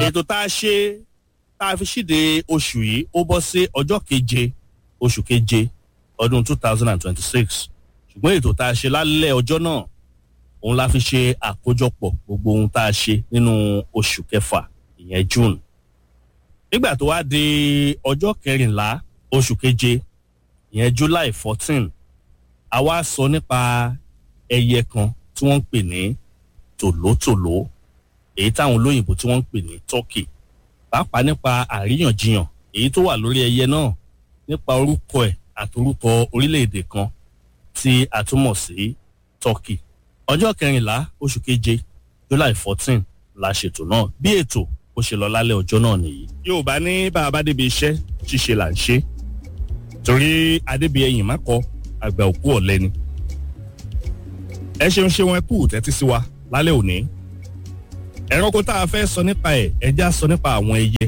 ètò tá a ṣe tá a fi ṣíde oṣù yìí ó bọ́ sí ọjọ́ keje oṣù keje ọdún two thousand and twenty-six ṣùgbọ́n ètò tá a ṣe lálẹ́ ọjọ́ náà òun la fi ṣe àkójọpọ̀ gbogbo ohun tá a ṣe nínú oṣù kẹfà ìyẹn june nígbà tó wá di ọjọ́ kẹrìnlá oṣù keje ìyẹn july fourteen a wá sọ nípa ẹyẹ kan tí wọ́n ń pè ní tòlótòló èyí táwọn olóyìnbó tí wọ́n ń pè ní turkey pàápàá nípa àríyànjiyàn èyí tó wà lórí ẹyẹ náà nípa orúkọ ẹ̀ àti orúkọ orílẹ̀-èdè kan tí a túmọ̀ sí turkey ọjọ́ kẹrìnlá oṣù keje july fourteen la ṣètò náà bí ètò ó ṣe lọ lálẹ́ ọjọ́ náà nìyí. yorùbá ní bá a bá débi iṣẹ́ ṣíṣe là ń ṣe torí adébíyẹyìn má kọ àgbà òkú ọ̀lẹ́ ni. ẹ ṣeun ṣe wọn kú tẹ́tí sí wa lálẹ́ òní. ẹranko tá a fẹ́ sọ nípa ẹ̀ ẹja sọ nípa àwọn ẹyẹ.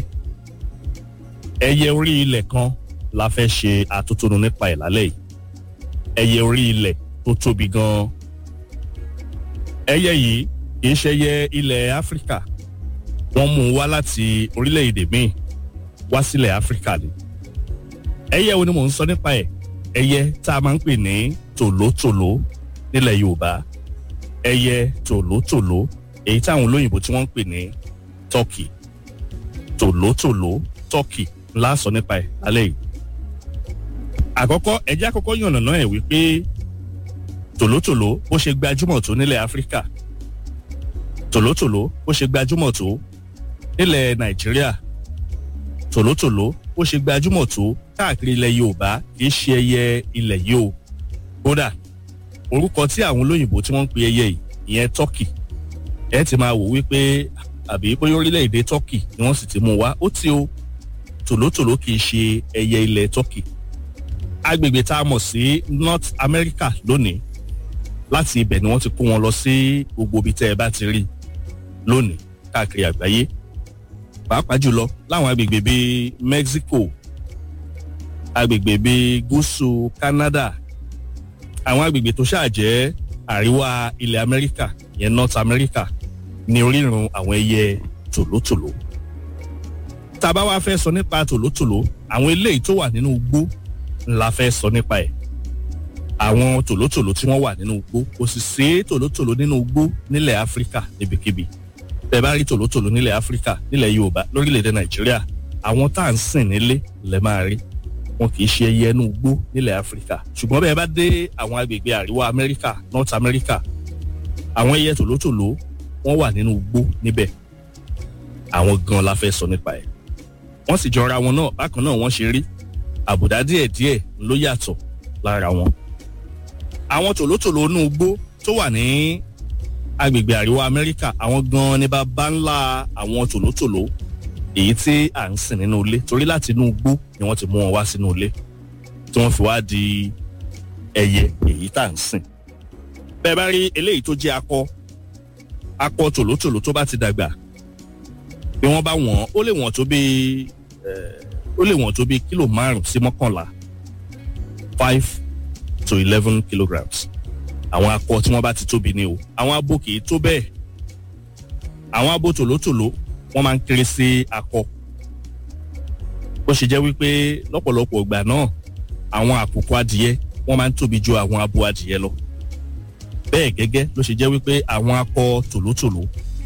ẹyẹ orí ilẹ̀ kan la fẹ́ ṣe àtúntò nípa ẹ̀ lálẹ́ yìí. ẹyẹ orí ilẹ̀ tó tóbi gan-an. ẹyẹ yìí kì í ṣe ẹyẹ ilẹ̀ áfíríkà wọ́n mú un wá láti orílẹ̀-èdè míì wá sílẹ̀ áfíríkà ni. ẹyẹ wo ni mò ń sọ nípa ẹ̀ ẹyẹ tá a máa ń pè ní tòlótòló nílẹ̀ yorùbá ẹyẹ tòlótòló èyí táwọn olóyìnbó tí wọ́n ń pè ní turkey tòlótòló turkey ńlá sọ nípa ẹ̀ lálẹ́ yìí. àkọ́kọ́ ẹjẹ́ àkọ́kọ́ yànnàná ẹ̀ wípé tòlótòló bó ṣe gbajúmọ̀ tó nílẹ̀ áfíríkà tòlótòló bó ṣe gbajúmọ̀ tó nílẹ̀ nàìjíríà tòlótòló bó ṣe gbajúmọ̀ tó káàkiri ilẹ̀ yorùbá kì í ṣe ẹyẹ ilẹ̀ yìí o kódà orúkọ tí àwọn olóyìnbó tí wọ́n ń pe ẹyẹ yìí ìyẹn turkey ẹ ti máa wò wípé àbí bóyá orílẹ̀-èdè turkey ni wọ́n sì ti mú wá ó ti o tòlótòló kì í ṣe ẹyẹ ilẹ̀ turkey agbègbè tá a mọ̀ sí north america lónìí láti ibẹ̀ ni wọ́n ti kó wọn lọ sí gbogbo ibi tẹ́ ẹ bá ti rí lónìí káàkiri àgbáyé pàápàá jùlọ láwọn agbègbè bíi mexico agbègbè bíi gúúsù canada àwọn agbègbè tó ṣáà jẹ́ àríwá ilẹ̀ amẹ́ríkà yẹn north america ní orírun àwọn ẹyẹ tòlótòló tá a bá wá fẹ́ sọ nípa tòlótòló àwọn eléyìí tó wà nínú igbó ńlá fẹ́ sọ nípa ẹ̀ àwọn tòlótòló tí wọ́n wà nínú igbó kò sì sí tòlótòló nínú igbó nílẹ̀ áfíríkà níbikíbi tẹ bá rí tòlótòló nílẹ̀ áfíríkà nílẹ̀ yorùbá lórílẹ̀‐èdè nàìjíríà àwọn tá à ń sìn nílé lẹ́ máa rí wọn kì í ṣe ẹyẹ inú igbó nílẹ̀ áfíríkà ṣùgbọ́n bẹ́ẹ̀ bá dé àwọn agbègbè àríwá amẹ́ríkà north america àwọn ẹyẹ tòlótòló wọ́n wà nínú igbó níbẹ̀ àwọn gan la fẹ́ sọ nípa ẹ̀ wọ́n sì jọra wọn náà bákan náà wọ́n ṣe rí àbùdá díẹ̀díẹ̀ ló yàtọ̀ lára wọn àwọn tòlótòló inú igbó tó wà ní agbègbè àríwá amẹ́ríkà àwọn gan-an ní bàbá ńlá àwọn tòlótòló èyí tí à ń sìn nínú ilé torí láti inú igbó ni wọ́n ti mú wọn wá sínú ilé tí wọ́n fi wá di ẹyẹ èyí tá à ń sìn. bẹ́ẹ̀ bá rí eléyìí tó jẹ́ akọ akọ tòlótòló tó bá ti dàgbà bí wọ́n bá wọ̀n ó lè wọ̀n tó bí ó lè wọ̀n tó bí kílò márùn-ún sí mọ́kànlá five to eleven kilograms àwọn akọ tí wọ́n bá ti tóbi ni o àwọn abo kì í tó bẹ́ẹ̀ àwọn abo tòlótòló wọ́n máa ń kéré sí akọ bó ṣe jẹ́ wípé lọ́pọ̀lọpọ̀ ìgbà náà àwọn àkùkọ adìyẹ wọ́n máa ń tóbi ju àwọn abo adìyẹ lọ bẹ́ẹ̀ gẹ́gẹ́ ló ṣe jẹ́ wípé àwọn akọ tòlótòló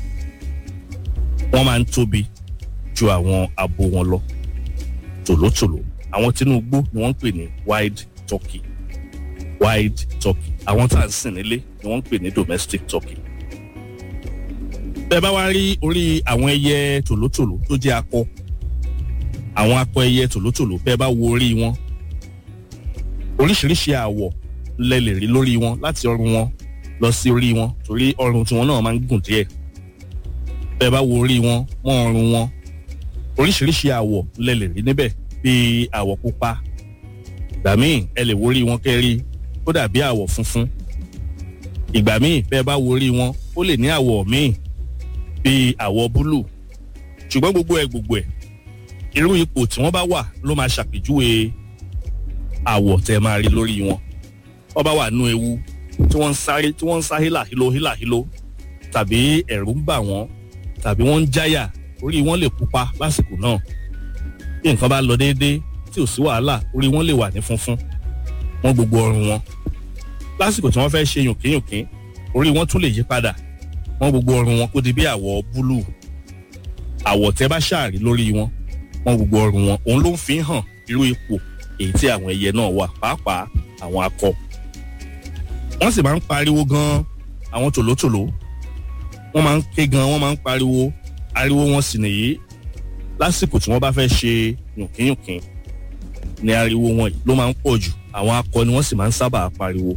wọ́n máa ń tóbi ju àwọn abo wọn lọ tòlótòló àwọn tinubu ni wọ́n ń pè ní wild turkey wild turkey àwọn tá à ń sìn nílé ni wọ́n ń pè ní domestic turkey. bẹ́ẹ̀ bá wá rí orí àwọn ẹyẹ tòlótòló tó jẹ́ akọ àwọn akọ ẹyẹ tòlótòló bẹ́ẹ̀ bá wo orí wọn oríṣiríṣi àwọ̀ lẹ lè rí lórí wọn láti ọrùn wọn lọ sí orí wọn torí ọrùn tiwọn náà máa ń gùn díẹ̀ bẹ́ẹ̀ bá wo orí wọn mọ́ ọrùn wọn oríṣiríṣi àwọ̀ lẹ lè rí níbẹ̀ bíi àwọ̀ pupa ìgbà míì ẹ lè wo orí wọn kẹ́rí ó dàbí àwọ̀ funfun ìgbà míì bẹ́ẹ̀ bá wo orí wọn ó lè ní àwọ̀ míì bíi àwọ̀ búlù ṣùgbọ́n gbogbo ẹ̀ gbogbo ẹ̀ irú ipò tí wọ́n bá wà ló máa ṣàpèjúwe àwọ̀ tẹ́ máa rí lórí wọn wọ́n bá wà nú ewu tí wọ́n ń sáré tí wọ́n ń sá hílàhílo hílàhílo tàbí ẹ̀rù ń bà wọ́n tàbí wọ́n ń jáyà orí wọn lè pupa lásìkò náà bí nǹkan bá lọ déédéé tí ò sí wàhálà orí wọn lè wà ní funfun wọn gbogbo ọrùn wọn lásìkò tí wọ́n fẹ́ ṣe yùnkínyùnkín orí wọn tún lè yí padà wọn gbogbo ọrùn wọn kó di bí àwọ̀ búlúù àwọ̀ tẹ́ bá ṣàrí lórí wọn wọn gbogbo ọrùn wọn òun ló ń fi hàn irú ipò èyí tí àwọn ẹyẹ náà wà pàápàá àwọn akọ wọ́n sì máa ń pariwo gan àwọn tòlótòló wọ́n máa ń ké gan wọ́n máa ń pariwo ariwo wọn sì nìyí lásìkò tí wọ́n bá fẹ́ ṣe yùnkínyùnkín ni ariwo wọn yìí ló máa ń pọ̀ jù àwọn akọ ni wọ́n sì máa ń sábà pariwo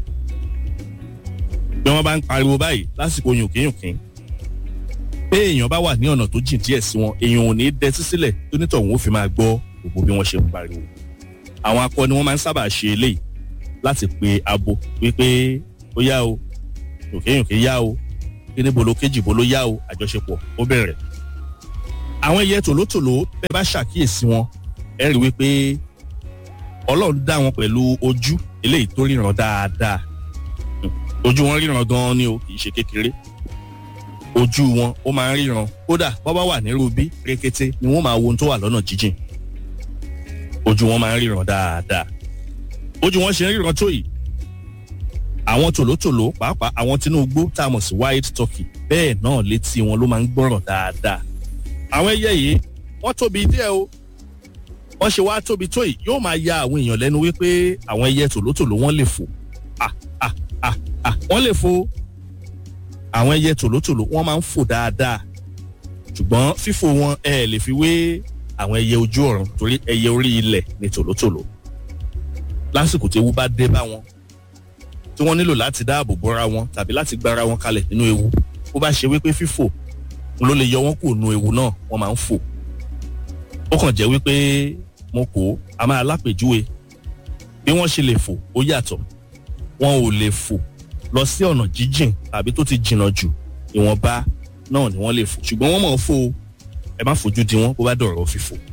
bí wọ́n bá ń pariwo báyìí lásìkò yùnkínyùnkín pé èèyàn bá wà ní ọ̀nà tó jìn díẹ̀ sí wọn èèyàn ò ní dẹtí sílẹ̀ tó nítọ̀hún ó fi máa gbọ́ gbogbo bí wọ́n ṣe ń pariwo àwọn akọ ni wọ́n máa ń sábà ṣe eléyìí láti pe abo wípé ó yá o yùnkínyùnkín yá o kíní bolo kéjì bolo yá o àjọṣepọ̀ ó bẹ̀rẹ̀ àwọn ẹyẹ tòlótòló bẹ́ẹ̀ bá ṣàkíyèsí wọn ẹ rí wípé ọlọ́run dá wọn pẹ̀lú ojú eléyìí tó ríran dáadáa ojú wọn ríran gan-an ni o kì í ṣe kékeré ojú wọn ó máa ń ríran kódà bọ́ bá wà nírú bí rékété ni wọ́n máa wo ohun tó wà lọ́nà jíjìn ojú wọn máa ń ríran dáadáa ojú wọn ṣe ń ríran tó yìí àwọn tòlótòló pàápàá àwọn tinúgbó tá a mọ̀ sí white turkey bẹ́ẹ̀ náà létí wọn ló máa ń gbọ́ràn dáadáa àwọn ẹyẹ yìí wọ́n tóbi díẹ̀ o wọ́n ṣe wá tóbi tó yìí yóò máa ya àwọn èèyàn lẹ́nu wípé àwọn ẹyẹ tòlótòló wọ́n lè fò ah ah ah ah wọ́n lè fò àwọn ẹyẹ tòlótòló wọ́n máa ń fò dáadáa ṣùgbọ́n fífò wọn ẹ lè fi wé àwọn ẹyẹ ojú ọ̀run torí ẹyẹ orí ilẹ̀ ni tòlótòló lásìkò tí ewu bá dé bá wọn tí wọ́n nílò láti dáàbò bọ́ra wọn tàbí láti gbára wọn kalẹ̀ nínú ewu bó bá ṣe wípé fífò ló lè yọ wọn kúrò nínú ewu náà wọ́n máa ń fò ó kàn jẹ́ wípé mo kó a máa lápèjúwe bí wọ́n ṣe lè fò ó yàtọ̀ wọn ò lè fò lọ sí ọ̀nà jíjìn tàbí tó ti jìnnà jù ìwọ̀nba náà ni wọ́n lè fò ṣùgbọ́n wọ́n mọ̀ ọ́ fò ẹ má fojú di wọn bó bá dọ̀rọ̀ fífò